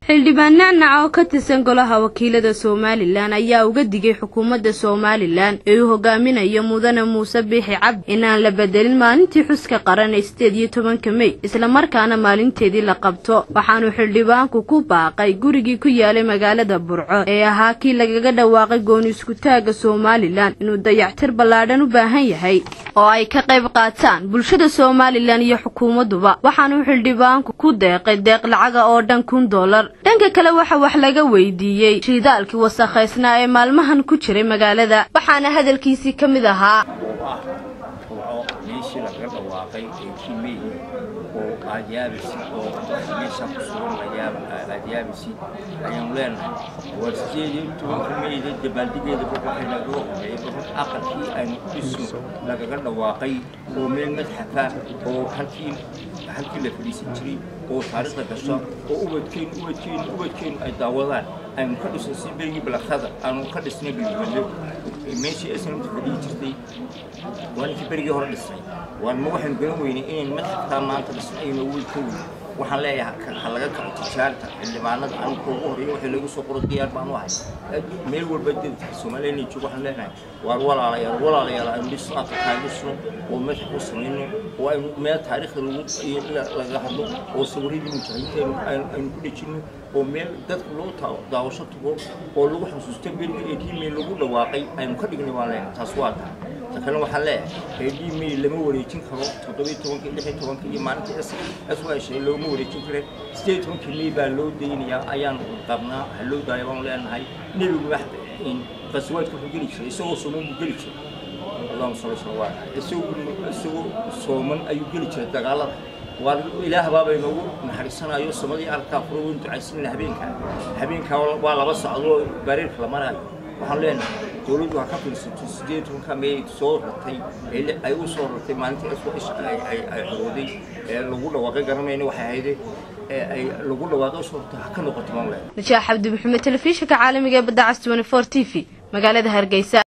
xildhibaan nacnac oo ka tirsan golaha wakiilada somalilan ayaa uga digay xukuumadda somalilan ee uu hogaaminayo mudane muuse biixi cabdi inaan la bedelin maalintii xuska qaran ee sideed iyo tobanka mey islamarkaana maalinteedii la qabto waxaanu xildhibaanku ku baaqay gurigii ku yaalay magaalada burco ee ahaa kii lagaga dhawaaqay gooni iskutaagga somalilan inuu dayactir ballaadhan u baahan yahay oo ay ka qayb qaataan bulshada somalilan iyo xukuumadduba waxaanu xildhibaanku ku deeqay deeq lacaga oo dhan kun dollar dhanka kale waxa wax laga weydiiyey shiidaalkii wasakhaysnaa ee maalmahan ku jiray magaalada waxaana hadalkiisii ka mid ahaa oo ah burco meeshii lagaga dhawaaqay ee kimey oo aad yaabaysid oo meesha ku sugan aad yaabaysid ayaanu leenahay waa sideed iyo tobanka meyda dabaaldigeeda waxay nagaga horeeyay barun aqalkii aynu dhisno lagaga dhawaaqay oo meel madxafa oo halkii halkii la fadhiisan jiray oo taariikhda gasho oo ubadkeenu ubadkeenu ubadkeenu ay daawadaan aynu ka dhisnay si berigii balakada aanu ka dhisnay bilmado meeshii islamta fadhiyi jirtay waa ninkii berigii hore dhisnay waanma waxaynu garan weynay inayn madxafkaa maanta dhisnay aynu awood ka weyn waxaan leeyahay ha laga kaco tijaarta xildhibaanada anigu ugu horeeya waxay lagu soo qoro diyaar baan u ahay meel walba dadka soomaaliya inay joogo waxaan leenahay waar walaalayaal walaalayaal aynu dhisno aqalkaa dhisno oo madxaf u samayno oo aynu meel taariikhda lagu laga hadlo oo sawiradii mujaahidiinta aynu ku dhejinno oo meel dadka loo daawasho tago oo lagu xusuusto berigi ee diimey lagu dhawaaqay aynu ka dhignay waan leenahay taas waa tahay ta kale waxaan leeyahay ee diimey lama wareejin karo toddobiyo tobanka lixyo tobanka iyo maalinta s y shay looma wareejin kare sideed tobankii mey baa loo daynayaa ayaan qabnaa ha loo daaya baanu leenahay nebigu qaswaadka wuxuu geli jiray isagoo sooman buu geli jiray allahuma salli sala waa isagoo sooman ayuu geli jiray dagaalada waa ilaah baabay noogu naxariisanayo samadii arkaa furo weyn ducaysanayna habeenkaa habeenkaa waa laba socdoo bareerka la maraayo waxaan leenahay dowladdu ha ka fiirsato sideed tobanka mey soo ratay ay u soo ratay maalintii isha ay xorooday ee lagu dhawaaqay garanayna waxay ahayde ee ay lagu dhawaaqay usoo ratay ha ka noqoto maan leenahay najaax cabdi maxamed telefishinka caalamiga ee badda cas 24 t v magaalada hargeysa